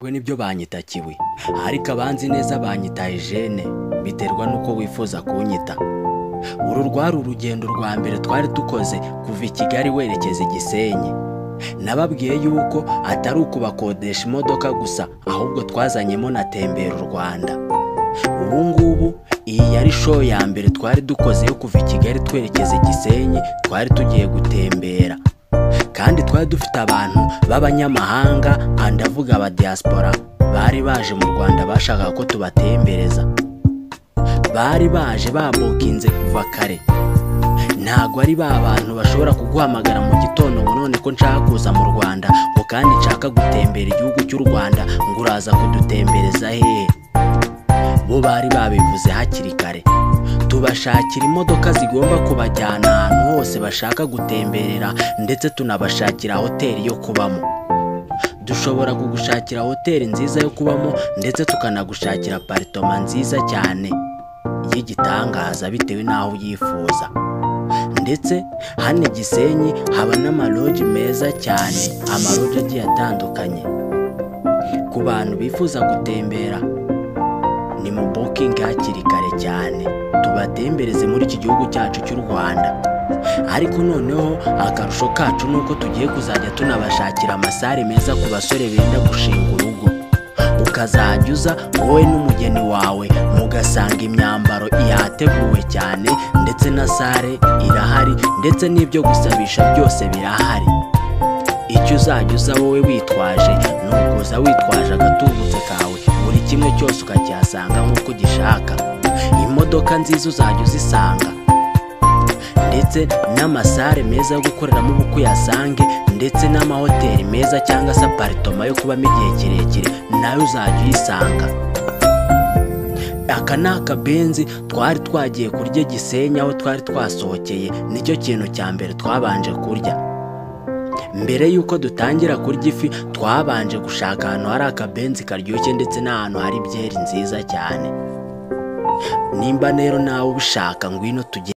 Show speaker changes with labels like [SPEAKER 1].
[SPEAKER 1] we nibyo banyita kiwi ariko abanzi neza banyitaye jene biterwa n'uko wifuza kunyita uru rwari urugendo rwa mbere twari dukoze kuva i kigali werekeza i gisenyi nababwiye yuko atari ukubakodesha imodoka gusa ahubwo twazanyemo na tembera u rwanda ubu ngubu iyi yari show ya mbere twari dukoze yo kuva i kigali twerekeza i gisenyi twari tugiye gutembera kandi twari dufite abantu b'abanyamahanga andavuga aba diaspora bari baje mu rwanda bashakaga ko tubatembereza bari baje babukinze kuva kare ntabwo ari ba bantu bashobora kuguhamagara mu gitondo ngo none ko nshaka kuza mu rwanda ngo kandi nshaka gutembera igihugu cy'u rwanda ngo uraza kudutembereza hehe bo bari babivuze hakiri kare tubashakira imodoka zigomba kubajyana ahantu hose bashaka gutemberera ndetse tunabashakira hoteli yo kubamo dushobora kugushakira hoteli nziza yo kubamo ndetse tukanagushakira aparitoma nziza cyane y'igitangaza bitewe n'aho ubyifuza ndetse hano i gisenyi haba n'amaroji meza cyane amaroji agiye atandukanye ku bantu bifuza gutembera ni mu bukingi hakiri kare cyane tubatembereze muri iki gihugu cyacu cy'u rwanda ariko noneho akarusho kacu ni uko tugiye kuzajya tunabashakira amasare meza ku basore benda gushinga urugo ukazajya uza wowe n'umugeni wawe mugasanga imyambaro ihateguwe cyane ndetse na sare irahari ndetse n'ibyo gusabisha byose birahari icyo uzajya uza wowe witwaje ni ukuza witwaje agatubutse kawe buri kimwe cyose ukakihasanga nk'uko ugishaka imodoka nziza uzajya uzisanga ndetse n'amasare meza yo gukoreramo ubukwe uyasange ndetse n'amahoteli meza cyangwa se aparitoma yo kubamo igihe kirekire nayo uzajya uyisanga aka ni akabenzi twari twagiye kurya gisenyi aho twari twasohokeye nicyo kintu cya mbere twabanje kurya mbere y'uko dutangira kurya ifi twabanje gushaka ahantu hari akabenzi karyoshye ndetse n'ahantu hari byeri nziza cyane nimba rero nawe ubishaka ngwino tugende